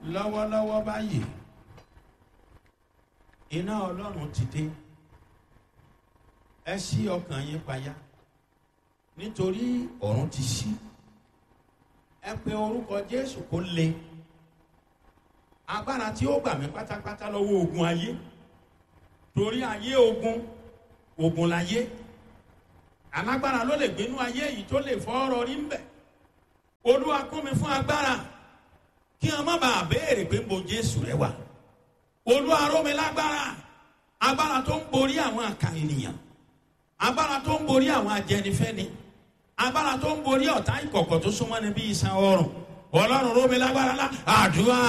lọ́wọ́lọ́wọ́ báyìí iná ọlọ́run ti dé ẹ ṣí ọkàn yín payá nítorí ọ̀run ti ṣí ẹ pe orúkọ jésù kó le agbára tí ó gbà mí pátápátá lọ́wọ́ ogun ayé torí ayé ogun ogun láyé alágbára ló lè gbénú ayé yìí tó lè fọ́ ọ̀rọ̀ rí ń bẹ̀ olúwa kún mi fún agbára kí wọn má bàa béèrè pé mo jésù rẹ wà olúwa ró mi lágbára agbára tó ń borí àwọn àkà ènìyàn agbára tó ń borí àwọn ajẹnifẹni agbára tó ń borí ọ̀tá ìkọ̀kọ̀ tó súnmọ́ ni bí iṣan ọrùn ọlọ́run ró mi lágbára lá àdúrà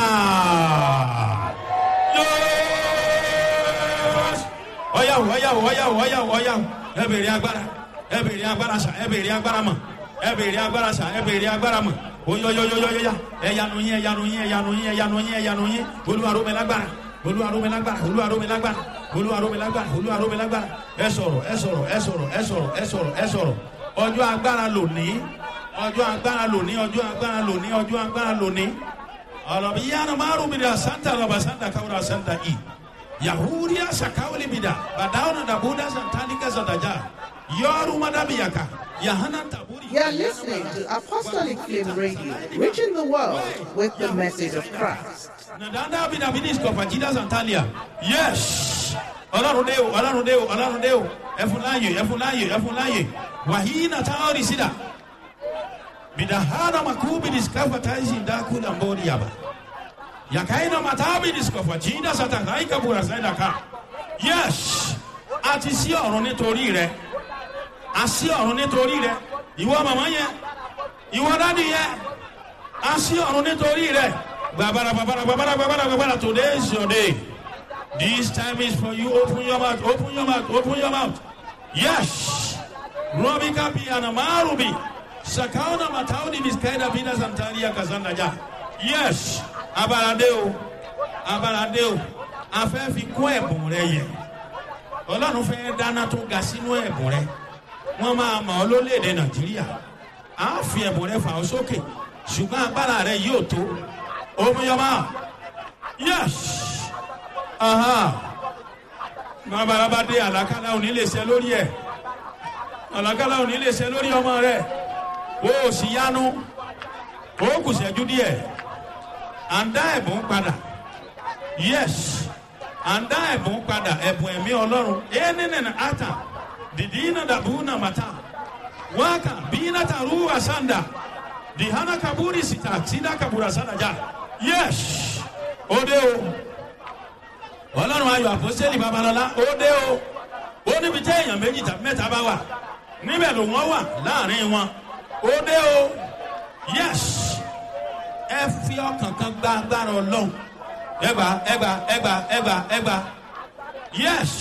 ọyàwó ọyàwó ọyàwó ọyàwó ọyàwó ẹ bèrè agbára ẹ bèrè agbára sà ẹ bèrè agbára mọ ẹ bèrè agbára sà ẹ bèrè agbára mọ oyoyoyoyoya ẹyanu yín ẹyanu yín ẹyanu yín ẹyanu yín ẹyanu yín olúwaró mi lágbára olúwaró mi lágbára olúwaró mi lágbára olúwaró mi lágbára olúwaró mi lágbára ẹ sọ̀rọ̀ ẹ sọ̀rọ̀ ẹ sọ̀rọ̀ ẹ sọ̀rọ̀ ẹ sọ̀rọ̀ ẹ sọ̀rọ̀ ọjọ́ agbára lónìí ọjọ́ agbára lónìí ọjọ́ agbára lónìí ọjọ́ agbára lónìí ọlọ́bi yánnà márùn mi dà santa lọ́ba santa kawura santa i yahudiya sakawuli mi dà badawuna dabuda santalika santaja yọrù madabiyaka yahana taburi. You are listening to Apostolic Flame Radio, reaching the world with the message of Christ. Nadanda bina minis kofa jida santalia. Yes. Ọlọ́run dé o, ọlọ́run dé o, ọlọ́run dé o. Ẹfun láàyè, ẹfun láàyè, ẹfun láàyè. Wàhíì nà táwọn rí sídà. Bidahana makubi diskafa taisi ndaku na mbori yaba. Yakaina matabi diskafa jida satakaika bura saida ka. Yes. A ti sí ọ̀run nítorí rẹ̀. A sí ọ̀run nítorí rẹ̀. Ìwọ màmá yẹn. Ìwọ dádì yẹn. A sí ọ̀run nítorí rẹ̀. Babara babara babara babara babara today is your day. This time is for you. Open your mouth. Open your mouth. Open your mouth. Yes. Robi kapi anamarubi. Sakauna matauni miskaida bina santaria kazanda ja. Yes. Abalade o. Abalade o. A fẹ́ fi kún ẹ̀bùn rẹ yẹ. Ọlọ́run fẹ́ dáná tó ga sínú ẹ̀bùn rẹ. Wọ́n máa mọ̀ ọ́ lólèdè Nàìjíríà. A fi ẹ̀bùn rẹ fà ọ́ sókè. Ṣùgbọ́n agbára rẹ yóò tó. Open your mouth. Yes. Aha. Bàbá dé àlàkálà òní lè ṣe lórí ẹ̀. Àlàkálà òní lè ṣe lórí ọmọ rẹ̀. O ò sì yanu. O kù ṣẹ́jú díẹ̀. À ń dá ẹ̀bùn padà. Yes. À ń dá ẹ̀bùn padà. Ẹ̀bùn ẹ̀mí Ọlọ́run. Ẹni nìyẹn ata. Dìdí iná dàbú nà màtá. Wákà bí iná tàrú àsàndà. Dìhánà kaburi sita. Sida kabura sàdájà. Yes. Ó dé o ọlọ́run ayọ̀ àpọ́sẹ́lì babalọ́lá ó dé o ó níbi tí èèyàn méjì tàbí mẹ́ta bá wà níbẹ̀ ló wọ́n wà láàrin wọn ó dé o yes ẹ fi ọkàn kan gba agbára ọlọ́run ẹgbà ẹgbà ẹgbà ẹgbà ẹgbà yes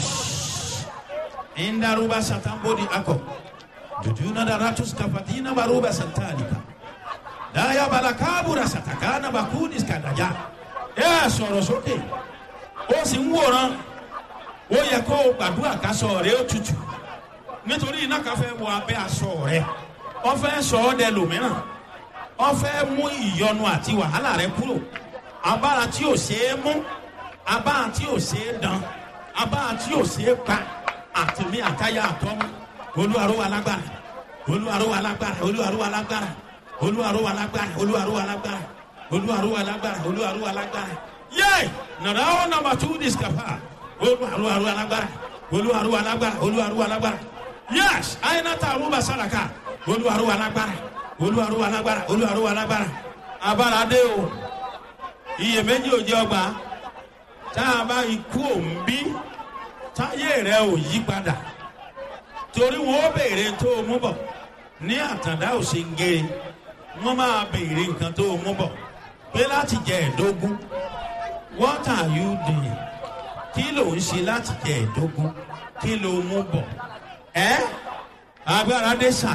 indaruba satambodi akọ duduna daratus kafatina baruba santalika daya balakabura satakana bakudis kadaja ẹ sọ̀rọ̀ sókè. Okay ó sì ń wòran ó yẹ kó o gbàdúrà kásọ rẹ ó tutù nítorí iná kan fẹ́ wọ abẹ́ aṣọ rẹ wọ́n fẹ́ sọ ọ́ dẹ lòmíràn wọ́n fẹ́ mú ìyọnu àti wàhálà rẹ kúrò abára tí ò ṣeé mú abára tí ò ṣeé dán abára tí ò ṣeé pa àtìmí àtayá àtọ́mú olúwarówó alágbára olúwarówó alágbára olúwarówó alágbára olúwarówó alágbára olúwarówó alágbára olúwarówó alágbára olúwarówó alágbára yé nàrà ó nàmbà tú discapa olúwarú arú alágbára olúwarú alágbára olúwarú alágbára yés àyìnàtà arúgbà sàràkà olúwarú alágbára olúwarú alágbára olúwarú alágbára abára dé o iyèméjì ò jẹ ọgbà tá a bá ikú òǹbí táyé rẹ ò yí padà torí wọn ó béèrè tó o mú bọ ní àtàndá òsèǹgèrè wọn máa béèrè nǹkan tó o mú bọ pé láti jẹ ẹdógún what are you doing kí ló ń ṣe láti jẹ ìdógún kí ló mú bọ ẹ agbára dé sà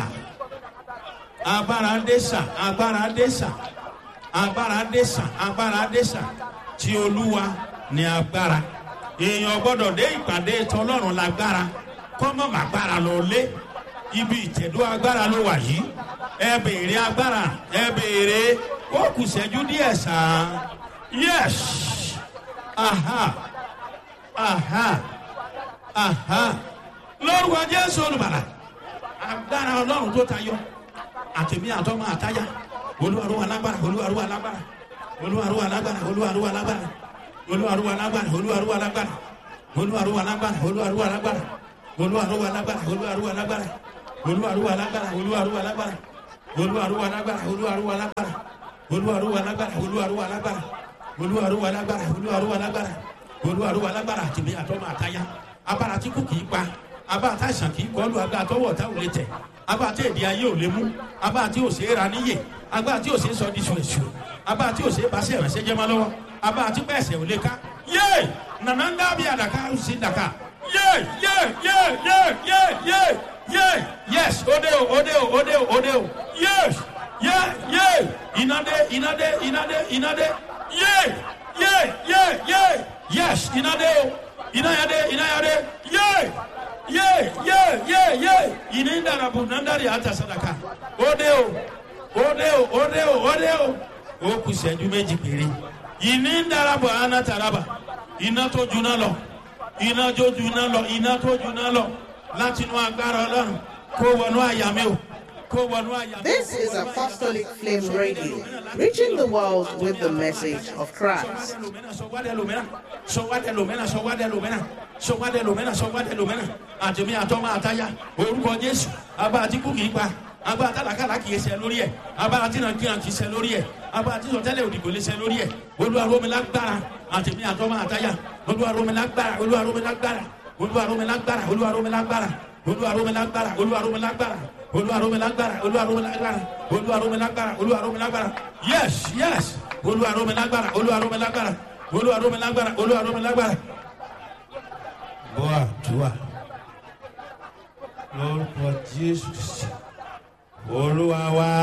agbára dé sà agbára dé sà agbára dé sà agbára dé sà tí olúwa ní agbára èèyàn gbọdọ̀ dé ìpàdé tọlọ́run lágbára kọ́mọ́ màgbára lọ lé ibi ìtẹ̀dó agbára ló wà yìí ẹ béèrè agbára ẹ béèrè ó kù sẹ́jú díẹ̀ sàn yes aha aha aha lórúkọ jésù olùbàlà agbára ọlọ́run tó tayọ àtẹ̀mí àtọ́mọ àtáyà olúwarúwa lágbára olúwarúwa lágbára olúwarúwa lágbára olúwarúwa lágbára olúwarúwa lágbára olúwarúwa lágbára olúwarúwa lágbára olúwarúwa lágbára olúwarúwa lágbára olúwarúwa lágbára olúwarúwa lágbára olúwarúwa lágbára olúwarúwa lágbára olúwarúwa lágbára olúwarúwa lágbára olúwarúwa lágbára olúwarúwa lágbára olúwarúwa lágbára olúwarúwa lágbára àtìmí àtọ́mọ àtáyà abára tí kò kì í pa abára tá àìsàn kì í kọlu agbára tọwọ́ ọ̀tá ò lè tẹ̀ abára tí èdè ayé ò lè mú abára tí ò ṣe é ra níyè abára tí ò ṣe é sọ di ṣùṣù abára tí ò ṣe é bá ṣe ìrànṣẹ́ jẹ́ mọ́ lọ́wọ́ abára tí bẹ́ẹ̀ ò lè ká yé nana ń dábìí àdàkà ó sì dàkà yé yé yé yé yé yé yé yes òde o òde o òde o òde o yes yé yé ìnádé ìnádé ìnádé ìnádé yé yé yé yé yes ìnádé o ìnáyàdé ìnáyàdé yé yé yé yé yé ìní dàrabù nàndàrí àtàsádàkà òde o òde o òde o òde o ó kù sẹ́jú méjì péré ìní dàrabù ànátàràbà iná tó juná lọ iná tó juná lọ iná tó juná lọ láti inú agbára ọlọ́run kó wọnú àyà mi o kó wọnú àyà mi. This is Apostolic Flame Radio, reaching the world with the message of Christ. àtẹ̀mí àtọ́mọ àtayá orúkọ jésù agbára tí kú kì í pa agbára tálàkàlà kì í ṣe lórí ẹ̀ agbára tí nàìjíríà kì í ṣe lórí ẹ̀ agbára tí sọtẹ́lẹ̀ òdìgbò lè ṣe lórí ẹ̀ olúwaromilágbára àtẹ̀mí àtọ́mọ àtayá olúwaromilágbára olúwaromilágbára olúwaromilágbára olúwaromilágbára olúwaromilágbára olúwaromilágbára olúwaromilágbára olúwaromilágbára olúwaromilágbára olúwaromilágbára yes yes olúwaromilágbára olúwaromilágbára olúwaromilágbára olúwaromilágbára. bọ́à tuwa lórúkọ jésù olúwa wá.